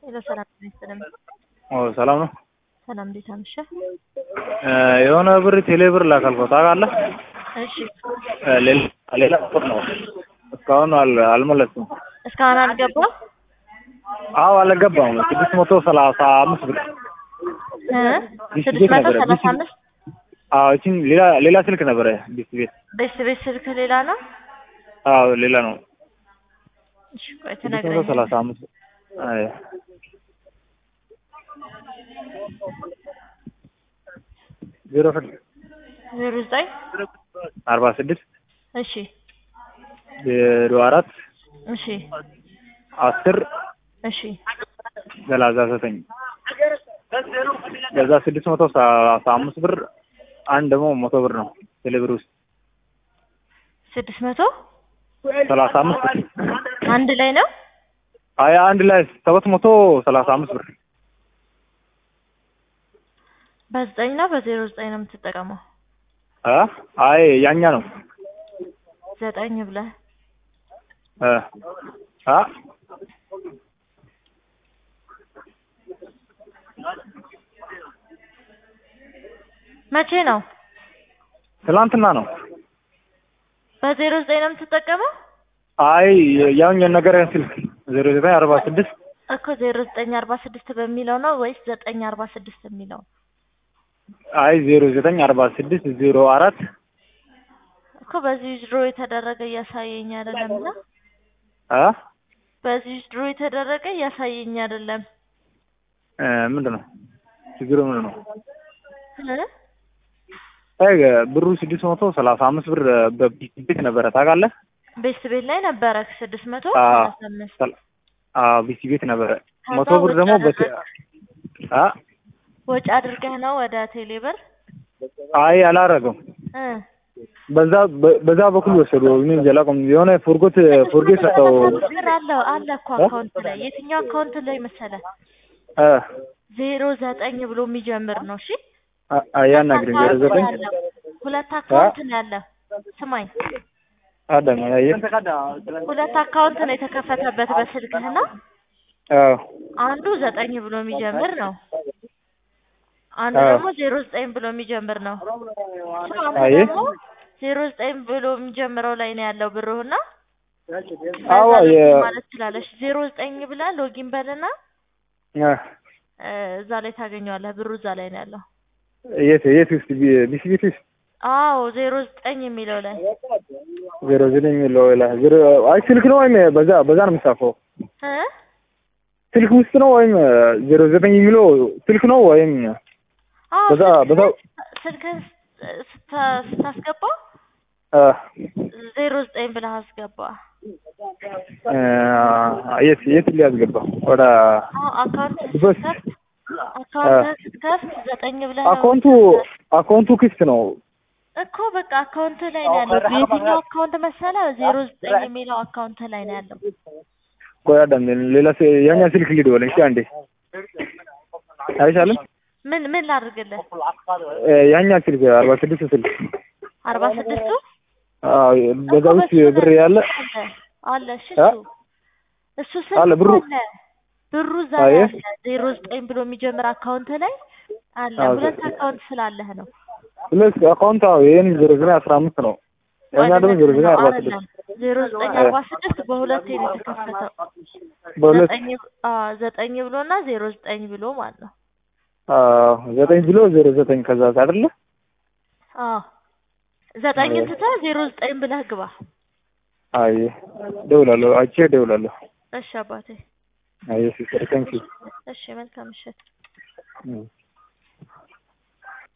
ሄሎ ሰላም ይስጥልኝ። ኦ ሰላም ነው። ሰላም እንዴት አመሸህ? የሆነ ብር ቴሌ ብር ላካልከው ታውቃለህ? እሺ ሌላ ሌላ ቁጥር ነው። እስካሁን አል- አልመለስኩም። እስካሁን አልገባም አዎ አልገባም። ስድስት መቶ ሰላሳ አምስት ብር እ ቢስ ስድስት ቤት መቶ ነበረ። ሰላሳ ቢስ- አምስት አዎ እቺን ሌላ ሌላ ስልክ ነበረ ቢስ ቤት። ቤት ቤት ስልክ ሌላ ነው። አዎ ሌላ ነው። እሺ ቆይ ስድስት መቶ ትነግረኛለህ። ሰላሳ አምስት አይ ዜሮ ስድስት ዜሮ ዘጠኝ አርባ ስድስት እሺ ዜሮ አራት እሺ አስር እሺ ሰላሳ ዘጠኝ ከዛ ስድስት መቶ ሰላሳ አምስት ብር አንድ ደግሞ መቶ ብር ነው ቴሌ ብር ውስጥ ስድስት መቶ ሰላሳ አምስት ብር አንድ ላይ ነው። አይ አንድ ላይ ሰባት መቶ ሰላሳ አምስት ብር በዘጠኝ ነው በዜሮ ዘጠኝ ነው የምትጠቀመው። አ አይ ያኛ ነው ዘጠኝ ብለህ እ አ መቼ ነው? ትላንትና ነው በዜሮ ዘጠኝ ነው የምትጠቀመው አይ ያውኝ ነገር ስልክ ዜሮ ዘጠኝ አርባ ስድስት እኮ ዜሮ ዘጠኝ አርባ ስድስት በሚለው ነው ወይስ ዘጠኝ አርባ ስድስት የሚለው? አይ ዜሮ ዘጠኝ አርባ ስድስት ዜሮ አራት እኮ በዚህ ድሮ የተደረገ እያሳየኝ አይደለም እና አ በዚህ ድሮ የተደረገ እያሳየኝ አይደለም እ ምንድን ነው ችግሩ ምንድን ነው? እ? አይ ብሩ ስድስት መቶ ሰላሳ አምስት ብር በቢት ቤት ነበረ ታውቃለህ? ቤት ቤት ላይ ነበረ ስድስት መቶ አ ሰላሳ አምስት ሰል- አዎ ቢት ቤት ነበረ ከዛ መቶ ብር ወጪ ደግሞ በ አደረግክ? አ ወጪ አድርገህ ነው ወደ ቴሌ ብር አይ አላረገም እ በዛ በ- በዛ በኩል ወሰዱ። እኔ እንጃ አላውቅም። የሆነ ፎርጎት ፎርጌት ሰጠው ብር አለው አለ እኮ አካውንት ላይ የትኛው አካውንት ላይ መሰለህ? እ ዜሮ ዘጠኝ ብሎ የሚጀምር ነው። እሺ አ- አያናግረኝ ዜሮ ዘጠኝ ያለው ሁለት አካውንት ነው ያለው። ስማኝ አዳም አየ ሁለት አካውንት ነው የተከፈተበት በስልክህና አዎ አንዱ ዘጠኝ ብሎ የሚጀምር ነው። አንዱ አዎ። ደግሞ ዜሮ ዘጠኝ ብሎ የሚጀምር ነው። እሱ አንዱ አየ ደግሞ ዜሮ ዘጠኝ ብሎ የሚጀምረው ላይ ነው ያለው ብሩህና አዎ በዛ የ ሎጊን ማለት ትችላለች። ዜሮ ዘጠኝ ብለህ ሎጊን በልና አ እ፣ እዛ ላይ ታገኘዋለህ። ብሩ እዛ ላይ ነው ያለው። የት የት ውስጥ ቢ- ቢሲ ቤት ውስጥ አዎ ዜሮ ዘጠኝ የሚለው ላይ ዜሮ ዘጠኝ የሚለው ላ ዜሮ አይ ስልክ ነው ወይም በዛ በዛ ነው የሚጻፈው እ ስልክ ውስጥ ነው ወይም ዜሮ ዘጠኝ የሚለው ስልክ ነው ወይም አዎ በዛ በዛ ስልክህን ስታ- ስታስገባ አ ዜሮ ዘጠኝ ብለህ አስገባ። እ የት የት ሊያስገባ ወደ አዎ አካውንት በስ ስትከፍት አካውንት ስትከፍት ዘጠኝ ብለህ ነው አካውንቱ አካውንቱ ክፍት ነው እኮ በቃ አካውንት ላይ ነው ያለው። የትኛው አካውንት መሰለህ? ዜሮ ዘጠኝ የሚለው አካውንት ላይ ነው ያለው። ቆይ አዳም ሌላ ስ- ያኛ ስልክ ሊደወለኝ እስኪ አንዴ አይሻልም? ምን ምን ላድርግልህ? እ ያኛ ስልክ አርባ ስድስት ስልክ አርባ ስድስቱ አዎ በዛ እኮ ውስጥ በሱ ብር ያለ አለ አለ። እሺ አ? እሱ እሱ ስልክ አለ ብሩ አለ ብሩ እዛ አየ ላይ አለ። ዜሮ ዘጠኝ ብሎ የሚጀምር አካውንት ላይ አለ። አዎ ሁለት አካውንት ስላለህ ነው። ሁለት አካውንት አዎ ይሄን ዜሮ ዘጠኝ አስራ አምስት ነው ያኛ ደግሞ ዜሮ ዘጠኝ አርባ ስድስት አይደለም ዜሮ ዘጠኝ አርባ ስድስት በሁለት ነው የተከፈተው። በሁለት ዘጠኝ አዎ ዘጠኝ ብሎ እና ዜሮ ዘጠኝ ብሎ ማለት ነው። አዎ ዘጠኝ ብሎ ዜሮ ዘጠኝ ከዛ አይደለ አዎ ዘጠኝን ትተህ ዜሮ ዘጠኝ ብለህ ግባ። አይ ደውላለሁ አይቼ ደውላለሁ እሺ አባቴ። አይ ሲስተር ታንኪ እሺ መልካም ምሽት።